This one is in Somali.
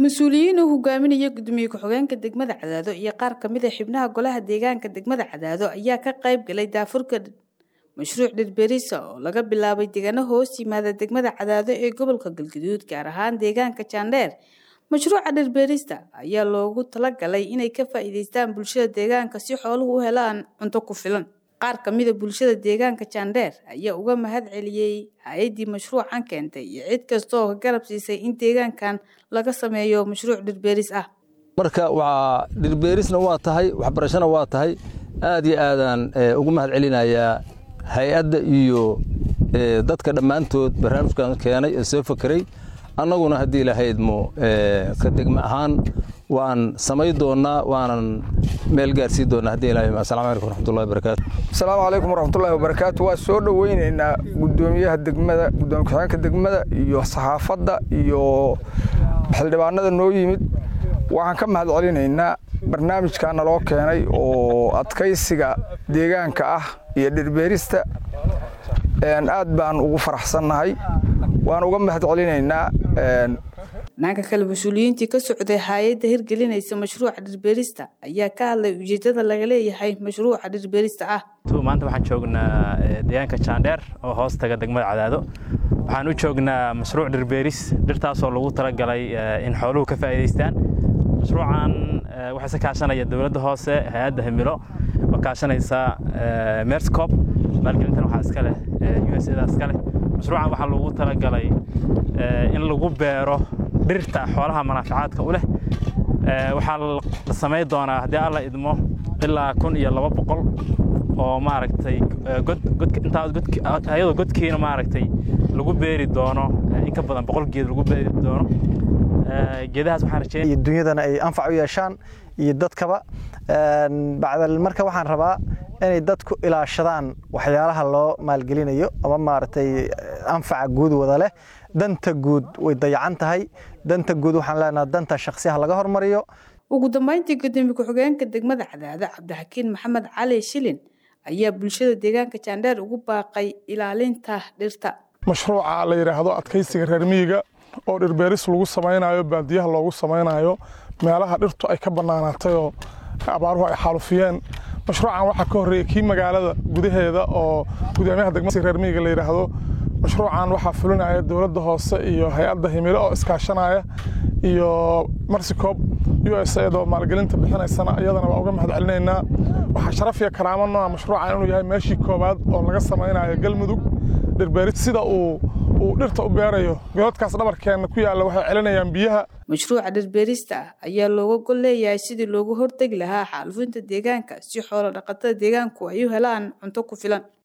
mas-uuliyiin uu hogaaminaya gudoomiye ku-xigeenka degmada cadaado iyo qaar kamid a xibnaha golaha deegaanka degmada cadaado ayaa ka qayb galay daafurka mashruuc dhirbeerisa oo laga bilaabay deegaano hoos yimaada degmada cadaado ee gobolka galgaduud gaar ahaan deegaanka jaandheer mashruuca dhirbeerista ayaa loogu talagalay inay ka faa'iideystaan bulshada deegaanka si xooluhu u helaan cunto ku filan qaar kamid a bulshada deegaanka jaandheer ayaa uga mahad celiyey hay-addii mashruucan keentay iyo cid kasta oo ka garab siisay in deegaankan laga sameeyo mashruuc dhirbeeris ah marka waa dhirbeerisna waa tahay waxbarashona waa tahay aad iyo aadaan ugu mahad celinayaa hay-adda iyo dadka dhammaantood barnaamijkan keenay ee soo fakeray annaguna haddii lahaydmo ka degmo ahaan waan samay doonnaa waanan meel gaarsiin doonnaa haddii ilahay assalamu calaykum waraxmatullahi wabarakaatu asalaamu calaykum waraxmatullahi wabarakaatu waa soo dhoweynaynaa gudoomiyaha degmada gudoomiye ku-xigeenka degmada iyo saxaafadda iyo xildhibaanada noo yimid waxaan ka mahad celinaynaa barnaamijkaa naloo keenay oo adkaysiga deegaanka ah iyo dhirbeerista aad baan ugu faraxsannahay waan uga mahad celinaynaa dhanka kale mas-uuliyiintii ka socday hay-adda hirgelinaysa mashruuca dhirbeerista ayaa ka hadlay ujeeddada laga leeyahay mashruuca dhirbeerista ah maanta waxaan joognaa deegaanka jaandheer oo hoos taga degmada cadaado waxaan u joognaa mashruuc dhirbeeris dhirtaasoo lagu talagalay in xooluhu ka faa'iidaystaan mashruucan waxaa se kaashanaya dowladda hoose hay-adda himilo oo kaashanaysa merscop maalgelintan waxaa iska leh u s da iska leh mashruucan waxaa loogu talagalay in lagu beero dhirta xoolaha manaafacaadka u leh waxaa la samayn doonaa haddii alla idmo ilaa kun iyo laba boqol oo maaragtay ayadoo godkiina maaragtay lagu beeri doono in ka badan boqol geed lagu beeri doono geedahaas waxaan rajeynaya dunyadana ay anfac u yeeshaan iyo dadkaba bacdal marka waxaan rabaa inay dadku ilaashadaan waxyaalaha loo maalgelinayo ama maaragtay anfaca guud wada leh danta guud way dayacan tahay danta guud waxaan leenaha danta shaksiyaha laga hormariyo ugu dambeyntii gudoomiye ku-xigeenka degmada cadaado cabdixakiin maxamed cali shilin ayaa bulshada deegaanka jaandheer ugu baaqay ilaalinta dhirta mashruuca la yidhaahdo adkaysiga reer miyiga oo dhirbeeris lagu samaynayo baadiyaha loogu samaynayo meelaha dhirtu ay ka bannaanaatay oo abaaruhu ay xaalufiyeen mashruucan waxaa ka horreeyey kii magaalada gudaheeda oo gudoomiyaha degmada reer miyiga la yidhaahdo mashruucan waxaa fulinaya dowladda hoose iyo hay-adda himilo oo iskaashanaya iyo marsicoob u s adoo maalgelinta bixinaysana iyadana waa uga mahad celinaynaa waxaa sharaf iyo karaamo nooa mashruucan inuu yahay meeshii koowaad oo laga samaynayo galmudug dhirbeeris sida uu uu dhirta u beerayo godadkaas dhabarkeenna ku yaalla waxay celinayaan biyaha mashruuca dhirbeerista ah ayaa looga gol leeyahay sidii loogu hortegi lahaa xaalufinta deegaanka si xoolo dhaqatada deegaanku ay u helaan cunto ku filan